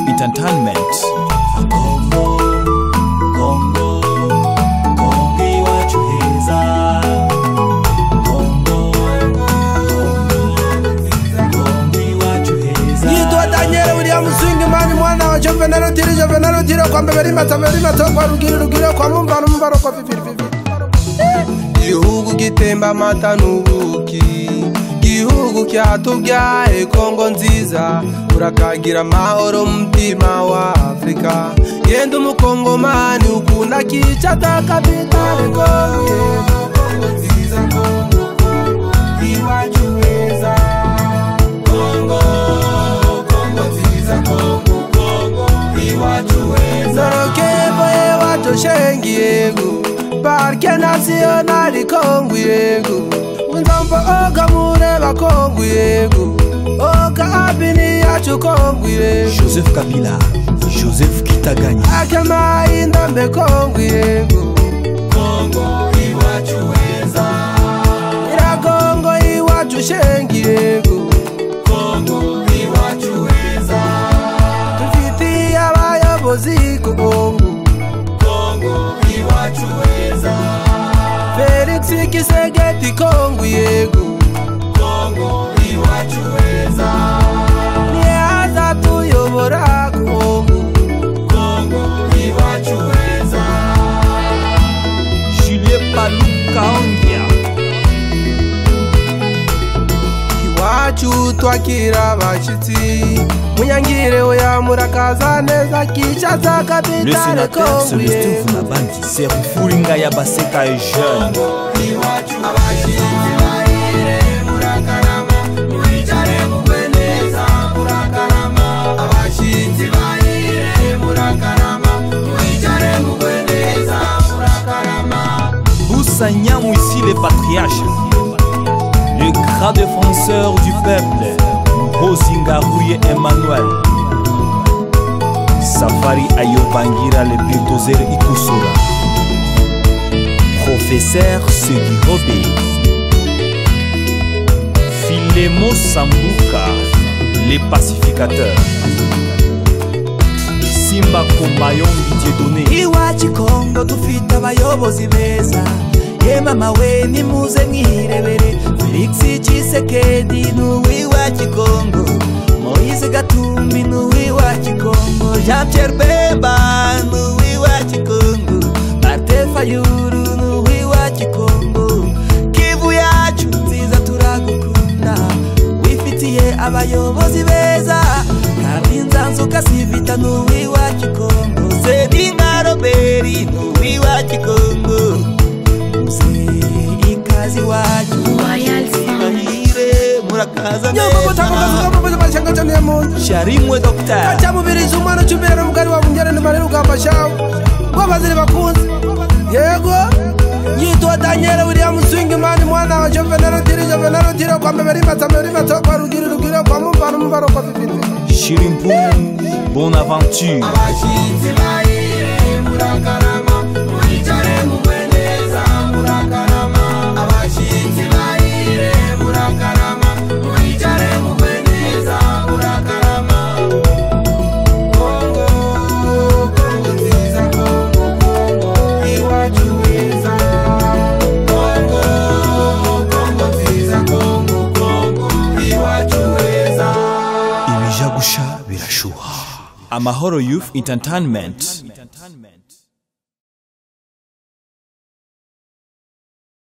Entertainment. yitwa daniel william swingman mwana wa jovenal utiro jovenal utiro kwa mbeberi mata mbeberi mata kwa rugiri rugiri kwa mumba numba rokwa viviriviri gihugu gitemba amata n'ubuki gihugu cyatubyaye kongo nziza urakagira amahoro mutima wa afurika genda umukongomani ukunda kica atakabita ngo kongo nziza kongo kongo iwacu heza nzoroke boye watoshengi yego parike nasiyonari kongu yego nzomba oga mureba kongu yego oga abini yacu kongu yego Joseph Kabila, Joseph Kitaganya. akemayi ndombe kongu yego iragongo iwacu shengi yego dufitiye abayobozi ku kongo Felix Kisegeti Kongo yego Kongo iwacu heza niye azatuyobora ku Kongo Julien Palukaongia. iwacu twakira abashitsi munyangire oya murakaza neza kicaza Le kapitale sénateur Kongo Célestin yego Funabandi, c'est Rufuringa Yabaseka et jeune. Boussagnan ici les patriarches. Le grand défenseur du peuple, Bozingarouye Emmanuel. Safari Ayobangira le Biltozer Ikusura. Professeur Segui Robé. Filemo Sambuka, les pacificateurs. Simba Kombayon Dieudonné. iwacu kongo dufite abayobozi beza ye mama we nimuze mwirebere felix cisekedi ni uw'iwacu kongo moise gatumbi ni uw'iwacu kongo jean pierre bemba ni uw'iwacu kongo marte fayuru ni uw'iwacu kongo kivu yacu nziza turagukunda wifitiye abayobozi beza kandi nzanzuka sivita ni uw'iwacu kongo seninga roberi ni uw'iwacu kongo muze ikazi wacu mahire murakaza nyoko gutakokazi neza kamubuze mashyanga cyane ya muntu sharimwe dogitari cyamubiriza umwana ucumbira n'umugari wa mungere n'umare rugamba shawe rwabaziri bakunze yego yitwa daniel william swingman mwana wa jovenal utiro jovenal utiro kwa mbeberi mata mbeberi mata kwa rugiri rugiri kwa mumvaro mumvaro kwa pipiri Chirimpoum, bonne aventure. Ibijagusha birashuha. Amahoro Youth Entertainment.